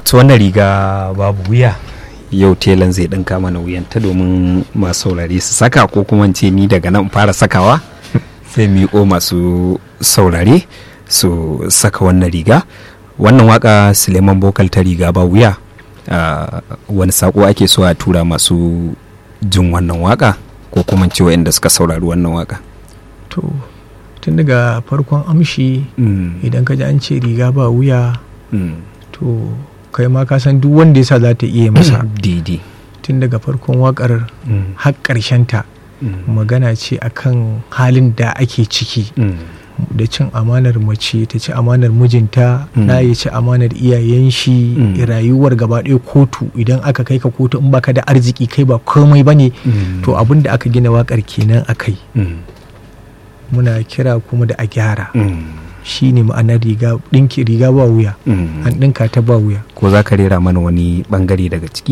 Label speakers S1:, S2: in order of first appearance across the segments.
S1: to wannan riga babu wuya yau telan zai ɗinka mana wuyanta domin masu saurare su saka ko kuma ce ni daga nan fara sakawa sai miƙo masu saurare su saka wannan riga wannan waka suleiman bokal ta riga ba wuya wani sako ake so a tura masu jin wannan waka ko kuma ce inda suka saurari wannan waka
S2: to tun daga farkon amshi idan ka ji an ce riga ba wuya to kai ma ka san duk wanda yasa za ta iya masa
S1: daidai
S2: tun daga farkon wakar har ta magana ce akan halin da ake ciki da cin amanar mace ta ci amanar mijinta na ya ci amanar iyayen shi rayuwar gaba ɗaya kotu idan aka kai ka kotu in baka da arziki kai ba komai bane to abin da aka gina wakar kenan a kai muna kira kuma da a gyara shi ne ma'anar riga ɗinki riga ba wuya an ɗinka ta ba wuya
S1: ko za ka rera mana wani bangare daga ciki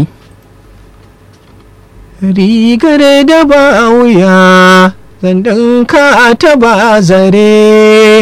S2: rigar da ba wuya zan ɗinka ta ba zare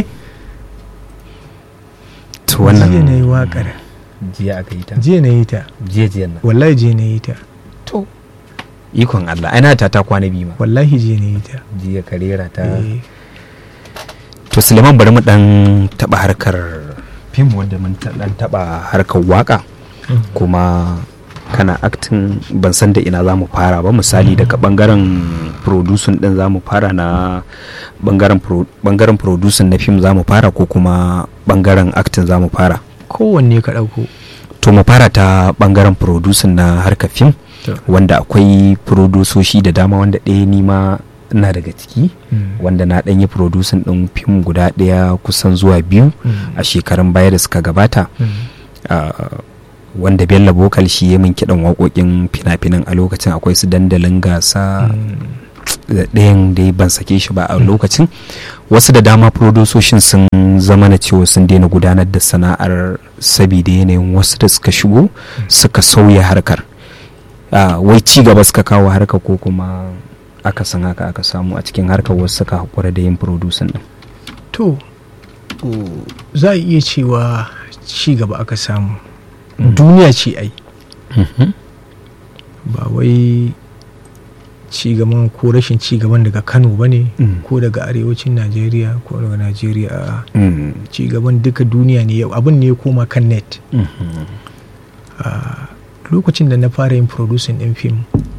S1: to wannan
S2: jiya na yi waƙar
S1: jiya aka yi ta
S2: jiya na yi ta
S1: jiya jiya nan
S2: wallahi jiya na yi ta
S1: to ikon Allah ana ta ta kwana biyu ma
S2: wallahi jiya na yi ta
S1: jiya ka rera ta
S2: Eh,
S1: to suleiman bari mu dan taba harkar fim wanda mun ta- dan taba harkar waka kuma kana acting ban san da ina za mu fara ba misali daga bangaren producing din za mu fara na bangaren pro- bangaren producing na fim za mu fara ko kuma bangaren acting za mu fara
S2: kowanne ka ɗauko
S1: to mu fara ta bangaren producing na harkar fim
S2: To.
S1: wanda akwai produsoshi da dama wanda ɗaya ni ma ina daga ciki wanda na ɗan yi producing ɗin fim guda ɗaya kusan zuwa biyu a shekarun baya da suka gabata Ah, wanda bello bokal shi ya min kiɗan waƙoƙin fina-finan a lokacin akwai su dandalin gasa da ɗayan dai ban sake shi ba a lokacin wasu da dama produsoshin sun zama na cewa sun daina gudanar da sana'ar sabida yanayin wasu da suka shigo suka sauya harkar Ah, wai ci gaba suka kawo harkar ko kuma aka san haka aka samu a cikin harkar wasu suka haƙura da yin producing din
S2: to za a iya cewa ci gaba aka samu duniya ce ai ba wai ci gaban ko rashin ci gaban daga kano ba ne
S1: Mm.
S2: ko daga arewacin najeriya ko daga najeriya a'a.
S1: Mm.
S2: ci gaban duka duniya ne yau abin ne ya koma kan net
S1: Mhm.
S2: lokacin da na fara yin producing din fim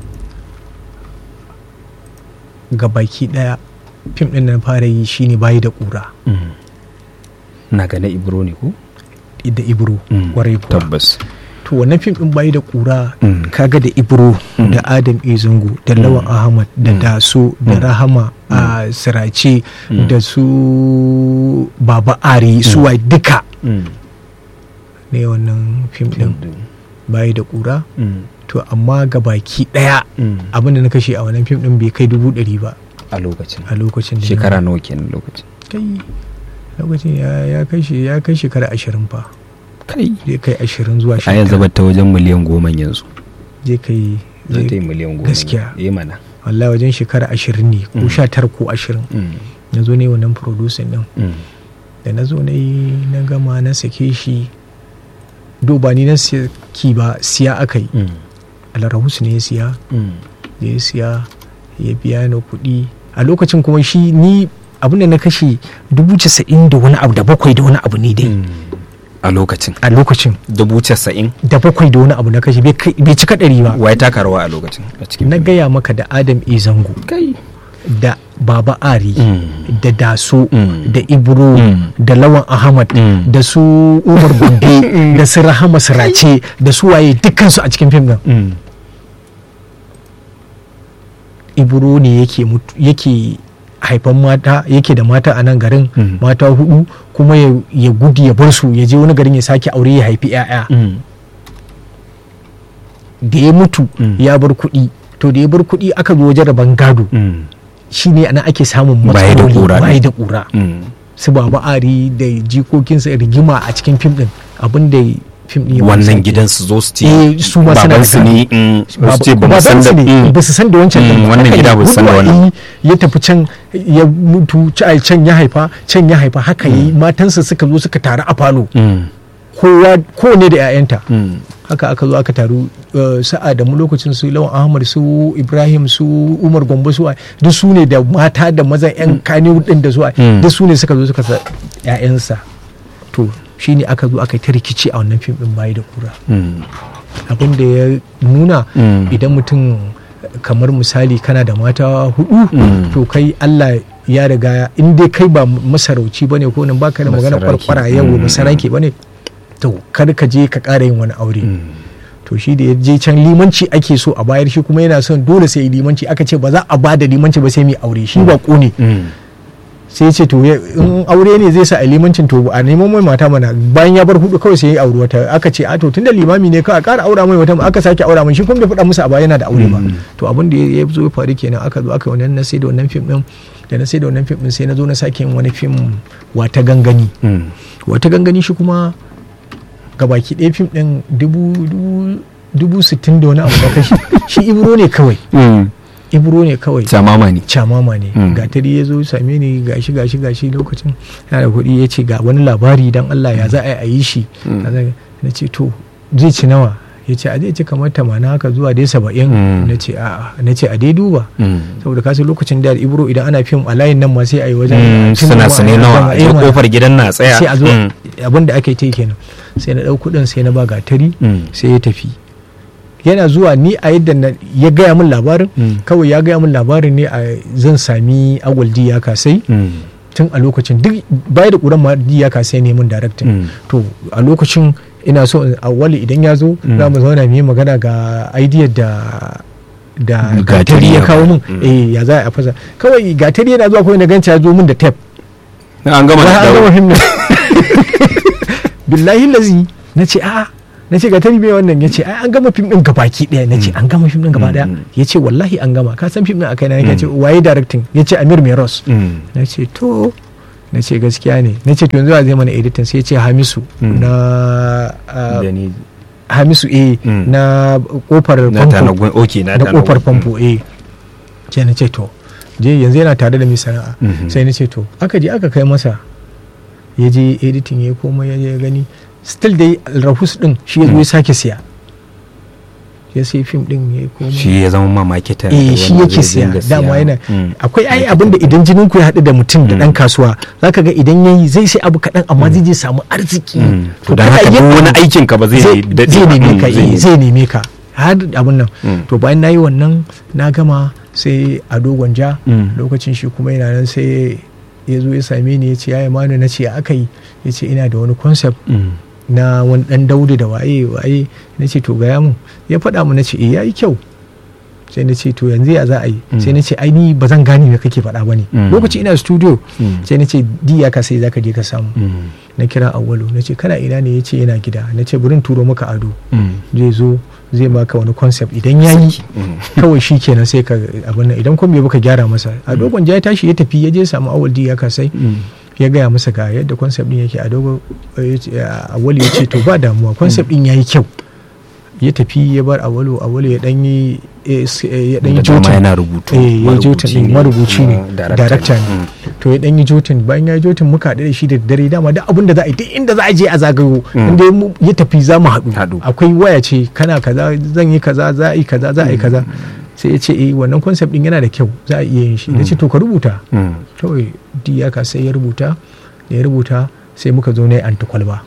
S2: ga baki daya fim din da na fara yi shine bayi da kura
S1: Mm. na ga na ibro ne ko
S2: da ibro
S1: Mm.
S2: kwarai kuwa
S1: tabbas
S2: to wannan fim din bayi da kura
S1: Mm.
S2: kaga da ibro
S1: Mm.
S2: da adam izungu da lawan ahmad da
S1: Mm.
S2: daso da
S1: Mm.
S2: rahama a sirace
S1: Mm.
S2: da su baba ari su wai duka
S1: Mm.
S2: ne wannan fim din bayi da kura
S1: Mm.
S2: to amma ga baki daya
S1: Mm.
S2: abin da na kashe a wannan fim din bai kai dubu ɗari ba
S1: a lokacin
S2: a lokacin da na-
S1: shekara nawa kenan lokacin
S2: kai lokacin ya ya kai shi ya kai shekara ashirin fa
S1: kai
S2: zai kai ashirin zuwa
S1: a yanzu ba ta wajen miliyan goma yanzu
S2: zai kai
S1: zai ta yi
S2: zai-
S1: miliyan goma
S2: gaskiya.
S1: yi mana
S2: wallahi wajen shekara ashirin ne ko
S1: Mm.
S2: sha tara ko ashirin
S1: Mm.
S2: na zo ne wannan producing din
S1: Mm.
S2: da na zo na yi na gama na sake shi do ba ni na saki ba siya aka yi
S1: Mm.
S2: alarahus ne ya siya
S1: Mm.
S2: da ya siya ya biya ni kuɗi a lokacin kuma shi ni abin da na kashe dubu casa'in da wani abu da bakwai da wani abu ne dai
S1: Mm. a lokacin
S2: a lokacin
S1: dubu casa'in
S2: da bakwai da wani abu na kashe bai kai- bai cika ɗari ba
S1: waye taka rawa a lokacin a cikin
S2: na
S1: fim?
S2: gaya maka da adam e zango
S1: kai
S2: da baba ari
S1: Mm.
S2: da daso
S1: Mm.
S2: da ibro
S1: Mm.
S2: da lawan ahmad
S1: Mm.
S2: da su umar gombe da su rahama sirace da su waye dukkansu a cikin fim din
S1: Mm.
S2: ibro ne yake mutu yake haifan mata yake da mata a nan garin
S1: Mm.
S2: mata hudu kuma ya, ya gudu ya bar su ya je wani garin ya sake aure ya haifi 'ya'ya
S1: Mm.
S2: da ya mutu
S1: Mm.
S2: ya bar kuɗi to da ya bar kuɗi aka zo wajen rabon gado
S1: Mm.
S2: shine ana ake samun
S1: Baya da
S2: matsaloli
S1: ƙura
S2: baya
S1: ne.
S2: da ƙura
S1: Mm.
S2: su baba ari da jikokinsa rigima a cikin fim din abin da fim din ya
S1: wannan
S2: kunsa
S1: gidan su zo su ce
S2: Eh, su ma suna da
S1: babansu
S2: gado.
S1: ne mm, su
S2: Baba-
S1: ce ba mu san da
S2: babansu ne
S1: mm.
S2: ba su san da wancan
S1: Mm,
S2: din ba.
S1: wannan
S2: Haka
S1: gida
S2: ne,
S1: ba su san da
S2: guduwa
S1: wannan.
S2: yi, ya tafi can ya mutu ca- can ya haifa can ya haifa haka yi matansa suka zo suka taru a falo
S1: Mm.
S2: kowa kowane da 'ya'yanta
S1: Mm.
S2: haka aka zo aka taru uh, sa'a da mu lokacin su lawan ahmad su ibrahim su umar gombe su waye, duk su ne da mata da mazan yan kani din da su waye,
S1: Mm.
S2: duk su ne suka zo suka sa 'ya'yansa to shine aka zo aka yi ta rikici a wannan fim din bayi da kura
S1: Mm.
S2: abin da ya nuna
S1: Mm.
S2: idan mutum kamar misali kana da mata hudu
S1: Mm.
S2: to kai Allah ya riga in dai kai ba masarauci bane ko nan baka da magana
S1: Masaraki.
S2: kwarkwara yau
S1: Mm.
S2: masaraki bane to kar ka je ka ƙara yin wani aure
S1: Mm.
S2: to shi da ya je can limanci ake so a bayar shi kuma yana son dole sai yi limanci aka ce ba za a ba da limanci ba sai mai aure shi ba ne
S1: Mm.
S2: sai ya ce to ya- in aure ne zai sa a limancin to a neman mai mata mana bayan ya bar hudu kawai sai ya auri wata aka ce a to tunda limami ne kawai a ƙara aura mai wata aka sake aura mai shi kuma bai faɗa musu a baya yana da aure ba
S1: Mm.
S2: to abin da ya zo ya faru kenan aka zo aka yi wannan na sai da wannan fim din da na sai da wannan fim din sai na zo na sake yin wani fim wata gangani
S1: Mm.
S2: wata gangani shi kuma gabaki ɗaya fim ɗin dubu dubu dubu sittin da wani abu da kashi shi ibro ne kawai
S1: Mm.
S2: ibro ne kawai
S1: Samama ne.
S2: camama ne
S1: Mm.
S2: gatari ya zo same ni gashi gashi gashi lokacin yana da kuɗi ya ce ga wani labari dan Allah ya za a yi a yi shi
S1: Mm.
S2: Kaza- na ce to zai ci nawa ya ce a zai ci kamar tamanin haka zuwa dai saba'in
S1: Mm.
S2: na ce a na ce a dai duba
S1: Mm.
S2: saboda kasu lokacin da ibro idan ana fim a layin nan ma sai a yi wajen
S1: Mm.
S2: fim
S1: Suna
S2: ma
S1: sane
S2: a
S1: nawa a
S2: yi
S1: je
S2: mana.
S1: kofar gidan na tsaya.
S2: sai a zo
S1: Mm.
S2: abin da aka yi ta yi kenan sai na ɗau kuɗin sai na ba gatari
S1: Mm.
S2: sai ya tafi yana zuwa ni a yadda na ya gaya min labarin
S1: Mm.
S2: kawai ya gaya min labarin ne a zan sami agwaldi ya kasai
S1: Mm.
S2: tun a lokacin duk baya da ƙuran ma ya kasai ne min directing
S1: Mm.
S2: to a lokacin ina so in- awwali idan ya zo
S1: Mm.
S2: za mu zauna mu yi magana ga idea da da
S1: Gatari
S2: gatari ya
S1: ya
S2: kawo
S1: ba.
S2: min
S1: Mm.
S2: eh ya za a fasa kawai gatari yana zuwa kawai na ganci ya zo min da tape
S1: An gama
S2: Wai
S1: da
S2: an gama
S1: dawo.
S2: fim din. billahi lazi na ce a'a na ce ga tari bai wannan ya ce ai an gama fim din gabaki daya na ce an gama fim din gaba daya
S1: Mm.
S2: ya ce wallahi an gama ka san fim din akai na ya
S1: Mm.
S2: ce waye directing ya ce Amir Meros
S1: Mm.
S2: na ce to na ce gaskiya ne na ce to yanzu a zai mana editing sai ya ce Hamisu
S1: Mm.
S2: na ah,
S1: Da ni-
S2: Hamisu eh
S1: Mm.
S2: na kofar
S1: Na
S2: famfo
S1: tanagun. Okay, na
S2: na
S1: tanagun.
S2: kofar famfo eh sai na ce to je yanzu yana tare da mai sana'a
S1: Mhm.
S2: sai na ce to aka je aka kai masa ya je editing ya komai ya je ya gani still dai rahus din shi ya zo ya sake siya ya sai fim din ya komai
S1: Shi ya zama ma marketer.
S2: eh shi
S1: wanda
S2: yake
S1: zai
S2: siya
S1: dinga
S2: dama
S1: siya.
S2: yana
S1: Mm.
S2: akwai ai abin da idan jinin ku ya haɗu da mutum da
S1: Mm.
S2: ɗan kasuwa zaka ga idan yayi zai sai abu kaɗan amma zai je samu arziki
S1: Mm. To don
S2: kana
S1: haka
S2: yin
S1: duk wani
S2: abu-
S1: aikin ka ba zai
S2: zai
S1: daɗe
S2: zai
S1: ba.
S2: neme
S1: Mm,
S2: ka
S1: zai
S2: eh,
S1: neme.
S2: zai neme ka har abun nan
S1: Mm.
S2: to bayan na yi wannan na gama sai a dogon ja
S1: Mm.
S2: lokacin shi kuma yana nan sai ya zo ya same ni ya ce ya manu na ce aka yi ya ce ina da wani concept
S1: Mm.
S2: na wani dan daudu da waye waye na ce to gaya mun ya faɗa mu na ce eh yayi kyau sai na ce to yanzu ya za a yi
S1: Mm.
S2: sai na ce ai ni ba zan gane me kake faɗa ba ne
S1: Mm.
S2: lokaci ina studio
S1: Mm.
S2: sai na ce di ya ka sai zaka je ka samu
S1: Mm.
S2: na kira awwalu na ce kana ina ne ya ce yana gida na ce burin turo maka ado
S1: Mm.
S2: zai zo zai baka wani concept idan ya yi
S1: Mm.
S2: kawai shi kenan sai ka abin nan idan kuma bai baka gyara masa a dogon ja ya tashi ya tafi ya je samu awal di ya kasai
S1: Mm.
S2: ya gaya masa ga yadda concept din yake a dogon awali ya ce to ba damuwa concept din yayi kyau ya tafi ya bar awalu awalu ya dan yi eh, s- eh, ya dan yi
S1: Da dama
S2: jotin
S1: yana rubutu.
S2: eh ya jotin din marubuci ne
S1: kuma
S2: director ne
S1: Mm.
S2: to ya dan yi jotin bayan ya yi jotin muka haɗu da shi da dare dama duk abin da za a yi duk inda za a je a zagayo
S1: Mm.
S2: inda ya mu- ya tafi za mu haɗu
S1: Haɗu.
S2: akwai waya ce kana kaza zan yi kaza za a yi kaza za a yi kaza sai ya ce eh wannan concept din yana da kyau za a iya yin shi na ce to ka rubuta
S1: Mm.
S2: kawai diyaka sai ya rubuta da ya rubuta sai muka zo na yi antikwalba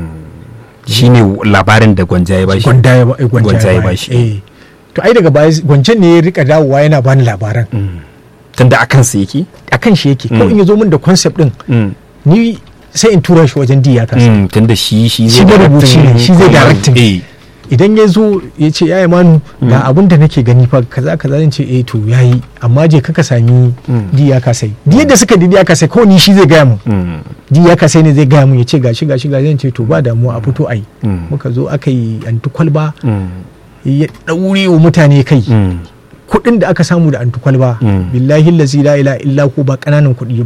S1: shi ne labarin da gwanja ya bashi
S2: gwanda ya ba- eh, gwanja
S1: Gwanja ya
S2: ya
S1: bashi.
S2: bashi eh to ai daga baya gwanjan ne ya rika dawowa yana bani labaran
S1: Mm. tunda a kansa yake
S2: akan shi yake ko
S1: Mm.
S2: in ya zo min da concept din
S1: Mm.
S2: ni sai in tura shi wajen diyaka
S1: Mm, tunda shi shi
S2: Shi marubuci ne, shi zai
S1: kuma-
S2: directing.
S1: eh
S2: idan ya zo ya ce ya manu ga abin da nake gani fa kaza kaza zan ce eh to yayi amma je kaka sami
S1: Mm.
S2: diya ka sai di yadda suka di diya ka sai ko ni shi zai gaya mun
S1: Mm.
S2: diya ka sai ne zai gaya mun ya ce gashi gashi gashi zan ce to ba damuwa a fito ai
S1: Mm.
S2: muka zo aka yi anti kwalba
S1: Mm.
S2: ya daure wa mutane kai
S1: Mm.
S2: kuɗin da aka samu da anti kwalba
S1: Mm.
S2: billahi lazi la ilaha illa ko ba kananan kuɗi bane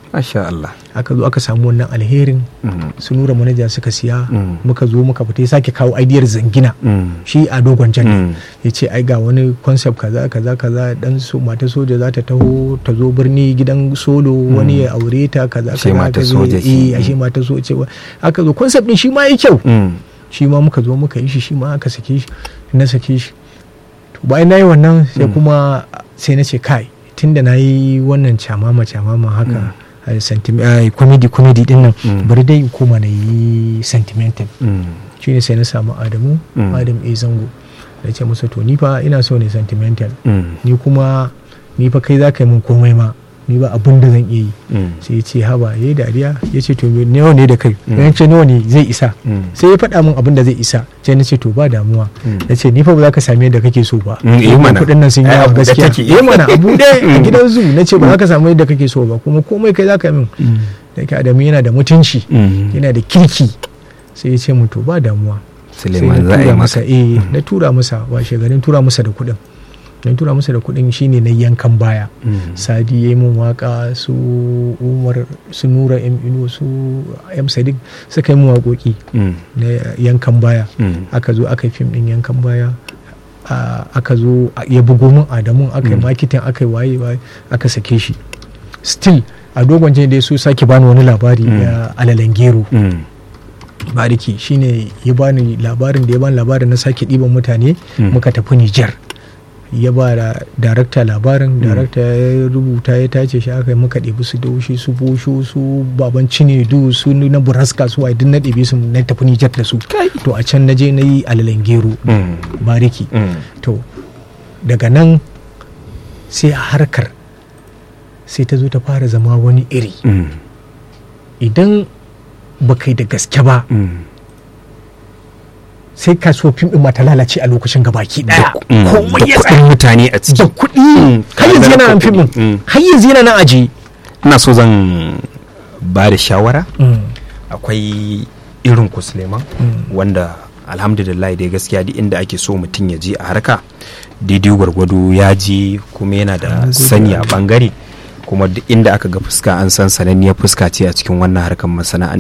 S1: Masha Allah.
S2: aka zo aka samu wannan alherin
S1: Mm.
S2: su nura manaja suka siya
S1: Mm.
S2: muka zo muka fita ya sake kawo aidiyar zangina
S1: Mm.
S2: shi a dogon jan
S1: Mm.
S2: ya ce ai ga wani concept kaza kaza kaza dan so mata soja za ta taho ta zo birni gidan solo wani ya aure ta kaza
S1: Ashe
S2: kaza
S1: mata
S2: aka zo-
S1: soja ce.
S2: eh ashe mata soja ce aka zo concept din shi ma yi kyau
S1: Mm.
S2: shi ma muka zo muka yi shi shi ma aka sake shi na sake shi to bayan na yi wannan sai kuma sai na ce kai tunda na yi wannan camama camama haka a sentiment ai, comedy comedy din nan
S1: Mm.
S2: bari dai in koma na yi sentimental
S1: Mm.
S2: shine sai na samu adamu
S1: Mm.
S2: adam a zango da ce masa to ni fa ina so ne sentimental
S1: Mm.
S2: ni kuma ni fa kai za ka yi min komai ma ni ba abin da zan iya yi
S1: Mm.
S2: sai ya ce haba ya yi dariya ya ce to me- nawa ne da kai
S1: Mm.
S2: ya ce nawa ne zai isa
S1: Mm.
S2: sai ya faɗa min abin da zai isa sai na ce to ba damuwa
S1: Mm.
S2: na ce ni fa ba za ka same yadda kake so ba
S1: Mm, eh
S2: Kuma
S1: mana.
S2: kuɗin nan sun yi
S1: Ai,
S2: yawa
S1: abu da
S2: gaskiya
S1: take.
S2: eh mana abu ɗaya a
S1: Mm.
S2: gidan zu na ce ba za ka samu yadda kake so ba kuma komai kai za ka min
S1: Mm.
S2: da ke adamu yana da mutunci
S1: Mm.
S2: yana da kirki sai ya ce mu to ba damuwa sai
S1: Suleiman
S2: na
S1: za a yi
S2: tura masa
S1: masa.
S2: eh na tura masa washe garin tura masa da kuɗin don tura masa da kuɗin shine na yankan baya
S1: Mm.
S2: sadi ya yi min waka su umar su nura m ino su m sadiq suka yi min waƙoƙi
S1: Mm.
S2: na yankan baya
S1: Mm.
S2: aka zo aka yi fim din yankan baya a- aka zo a- ya bugo min adamun aka yi
S1: Mm.
S2: makitin aka yi waye waye aka sake shi still a dogon jini dai su sake bani wani labari
S1: Mm.
S2: na alalan gero
S1: Mm.
S2: bariki shine ya bani labarin da ya bani labarin na sake ɗiban mutane
S1: Mm.
S2: muka tafi Nijar ya ba da darakta labarin darakta ya rubuta ya tace shi aka yi muka ɗebi su daushi su bosho su baban cinedu su na buraska su wa duk na ɗebi su na tafi Nijar da su to a can na je na yi alalan gero
S1: Mm.
S2: bariki
S1: Mm.
S2: to daga nan sai a harkar sai ta zo ta fara zama wani iri
S1: Mm.
S2: idan ba kai da gaske ba
S1: Mm.
S2: sai kasuwar fim ɗin ma ta lalace a lokacin gabaki ɗaya
S1: Mm.
S2: komai
S1: Da
S2: ya
S1: kuɗin
S2: tsaya
S1: mutane a
S2: da
S1: ciki.
S2: kuɗi
S1: Mm.
S2: har yanzu yana nan fim
S1: Mm.
S2: ɗin har yanzu yana nan aji
S1: Ina so zan ba da shawara akwai irin ku Suleiman wanda alhamdulillah dai gaskiya duk inda ake so mutum ya je a harka daidai gwargwado ya je kuma yana da
S2: An gode
S1: sani a
S2: Allah.
S1: bangare kuma duk inda aka ga fuska an san sananniyar fuska ce a cikin wannan harkar masana'anta